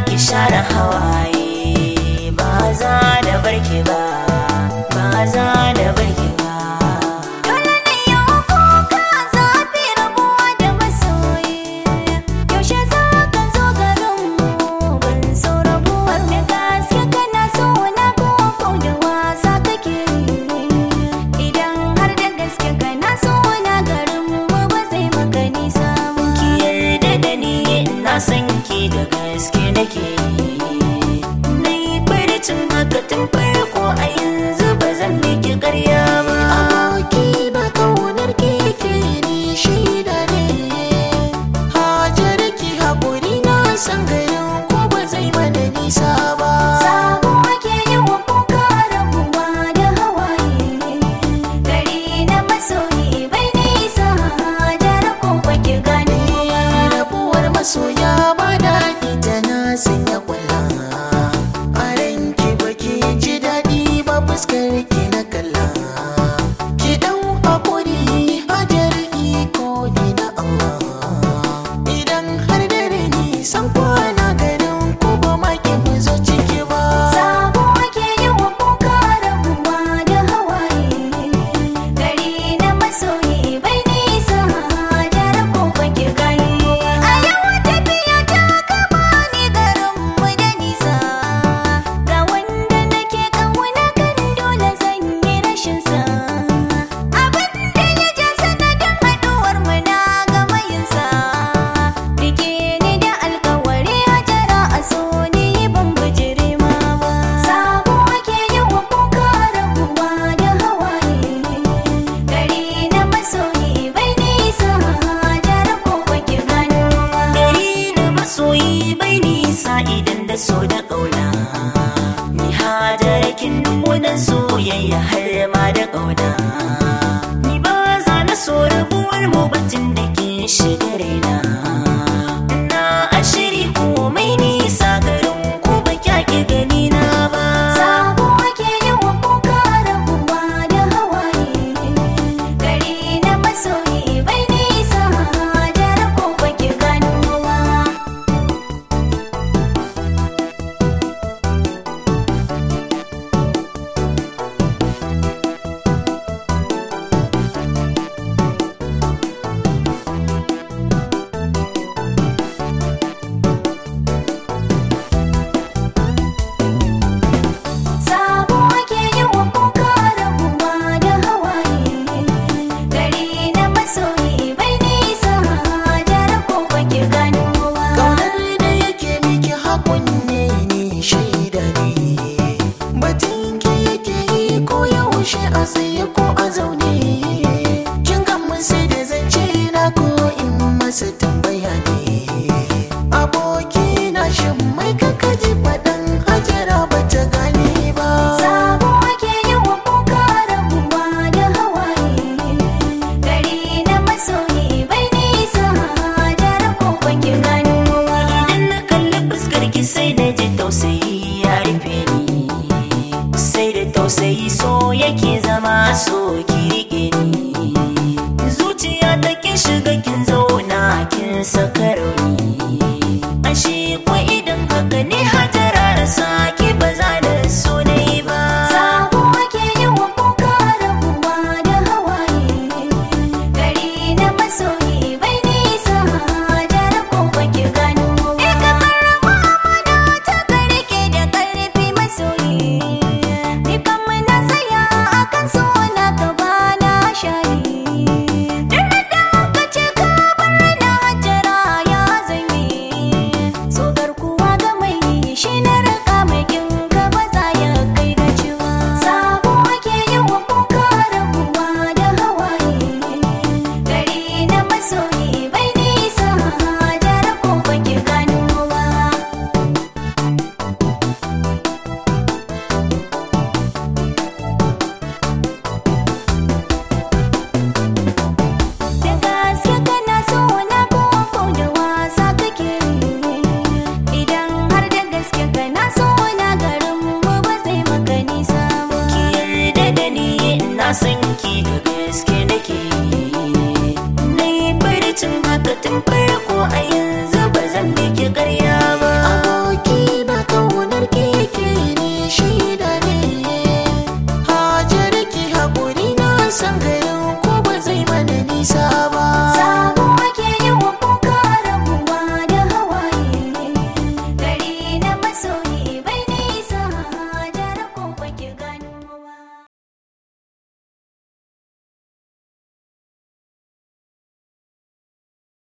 ki share hawaye ba za da barki ba ba za da barki ba Dole ne yau kuka zafi rabuwa da masoyi Yaushe za ka zo garinmu ban so rabuwar da gaske kana so na koko da wasa kake Idan har da gaske kana so na garinmu ba zai maka nisa ba ki yarda da ni na san ki da gaske nake na yi farcin haka tun farko a yanzu ba zan miki karya ba Aboki na kaunar keke ni shaida ne Hajar ki haƙuri na san garin ko ba zai mana nisa ba Sabo ake yi wa kuka rabuwa da hawaye Gari na masoyi bai nisa jara ko baki gani Rabuwar masoya ba daɗi tana sanya kwalla A ranki baki ji daɗi ba fuskar ki na kalla Ki ɗau haƙuri hajar iko ni na Allah Idan har dare ni san kwana garin ku ba ma ki mu zo ciki ba Sabo ake yi wa kuka rabuwa da hawaye Gari na masoyi bai nisa jara ko baki gani A yau tafiya ta kama ni garin mu da nisa Ga wanda nake ƙauna kan dole zan yi rashin sa Abin da ya ja sanadin haɗuwar mu na gama yin sa Rike ni da alkawari hajara a so ni ban bijire ma ba Sabo ake yi wa kuka rabuwa da hawaye Gari na masoyi bai nisa jara ko baki gano ba gari na masoyi bai nisa idan da so da ƙauna ni hajarakin nunan soyayya har ma da ƙauna ni ba za na so rabuwar mu batun da ke shiga raina na ashiri komai nisa garin ku ba kyaki gani na ba Sabo ake yi wa kuka rabuwa da hawaye Gari na masoyi bai nisa jara ko baki gano ba Sabo ake yi wa kuka rabuwa da hawaye Gari na masoyi bai nisa jara ko baki gano ba Kaunar da yake miki hakun ne ni shaida ne Batun ki yake yi ko yaushe a tsaye ko a zaune Kin gamu sai da zance na ko in masa tambaya ne Aboki na shin mai kaka ji faɗan hajara bata gane ba Sabo ake yi wa kuka rabuwa da hawaye Gari na masoyi bai nisa jara ko baki gano ba Idan na kalli fuskar ki sai da ji tausayi ya rufe ni sai da tausayi so yake zama so ki rike ni zuciya ta kin shiga kin zauna kin saka rauni ashe ko